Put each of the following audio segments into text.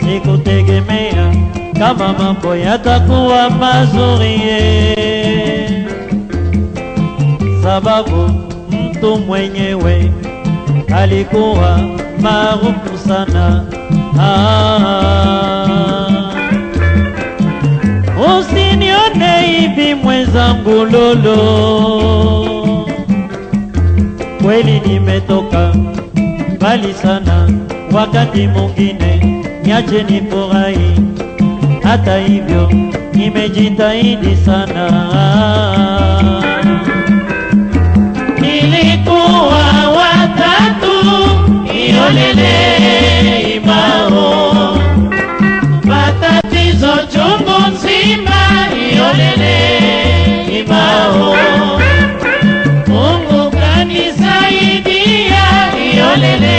sikutegemea kama mambo yatakuwa mazuri ye. sababu mtu mwenyewe alikuwa maarufu sana ah. Usinione hivi mwenzangu lolo, kweli nimetoka mbali sana, wakati mwingine niache nifurahi. Hata hivyo nimejitahidi sana. Nilikuwa watatu iolele imao matatizo chungu nzima iolele imao Mungu kanisaidia iolele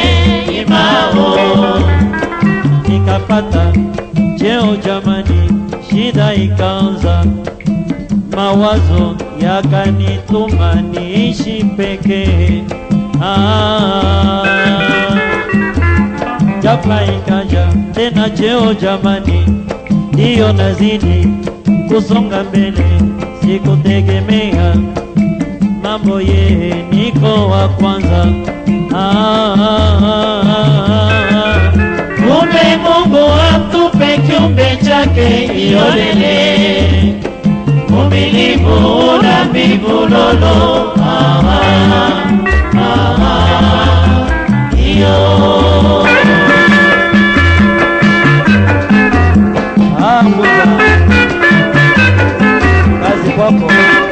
imao nikapata cheo jamani, shida ikaanza, mawazo yakanituma niishi pekee ah. Ghafla ikaja tena cheo jamani, ndiyo nazidi kusonga mbele, sikutegemea mambo ye, niko wa kwanza ah, ah, ah, ah. Kumbe Mungu atupe kiumbe chake iolele umilivu na mbivu lolo ah, ah, ah, ah, iyo Ah, Musa. Kazi kwako.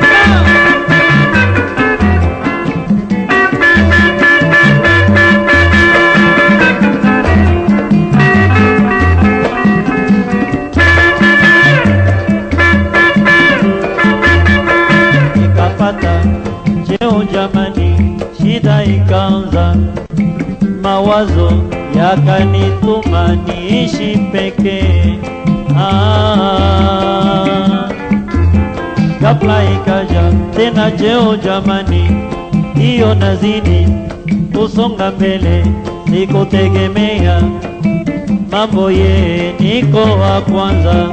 Nikapata cheo jamani, shida ikaanza, mawazo yakanituma niishi pekee. Ah, ghafla ikaja tena cheo jamani, hiyo nazidi kusonga mbele, sikutegemea mambo ye, niko wa kwanza.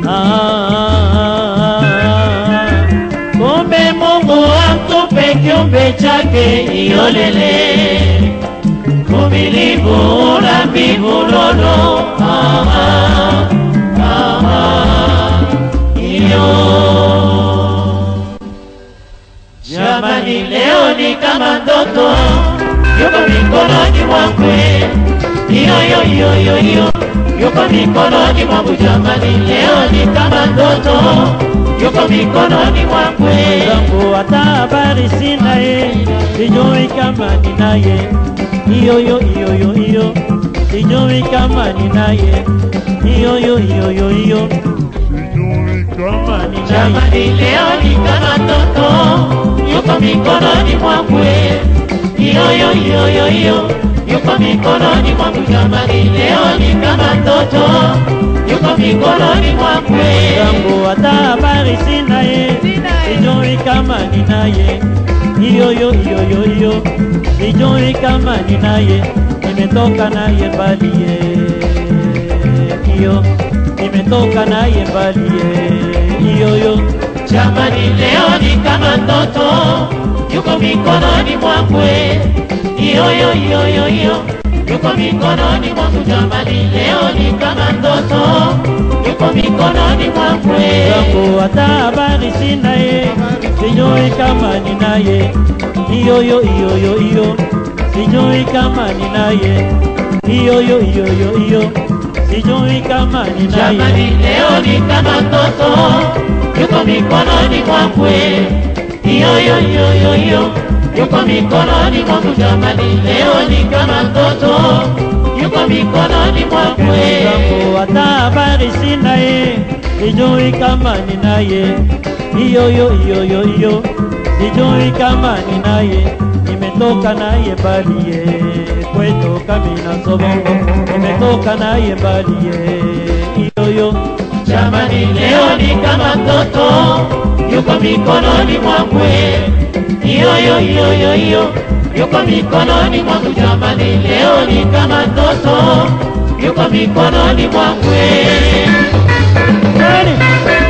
Ah, kumbe Mungu atupe kiumbe chake iolele uvumilivu na mbivu lolo ah, ah, ah, iyo jamani, leo ni kama ndoto yuko mikononi mwangu, iyo iyo iyo iyo iyo yuko mikononi mwangu jamani, leo ni kama ndoto yuko mikononi mwangu zangu, hata habari sina ye, sijui kama ninaye iyo yo iyo yo iyo sijui kama ninaye iyo yo iyo yo iyo sijui kama ninaye Jamani, leo ni kama ndoto yuko mikononi mwangu, iyo iyo iyo iyo iyo yuko mikononi mwangu. Jamani, leo ni kama ndoto yuko mikononi mwangu. zangu hata habari sina ye sijui kama ninaye iyo yo iyo yo iyo sijui kama ninaye nimetoka naye mbali ye iyo nimetoka naye mbali ye iyo yo Jamani, leo ni kama ndoto yuko mikononi mwangu, iyo iyo iyo iyo iyo yuko mikononi mwangu. Jamani, leo ni kama ndoto yuko mikononi mwangu. zangu hata habari sina ye sijui kama ninaye iyo yo iyo yo iyo sijui kama ninaye iyo yo iyo yo iyo sijui kama Jamani, ninaye leo ni kama ndoto yuko mikononi mwangu, iyo iyo iyo iyo iyo yuko mikononi mwangu. Jamani, leo ni kama ndoto yuko mikononi mwangu. zangu hata habari sina ye sijui kama ninaye iyo yo iyo yo iyo sijui kama ninaye nimetoka naye mbali ye kwetu kamina sobongo nimetoka naye mbali ye iyo yo Jamani, leo ni kama ndoto yuko mikononi mwangu, iyo iyo iyo iyo iyo yuko mikononi mwangu. Jamani, leo ni kama ndoto yuko mikononi mwangu. Nani?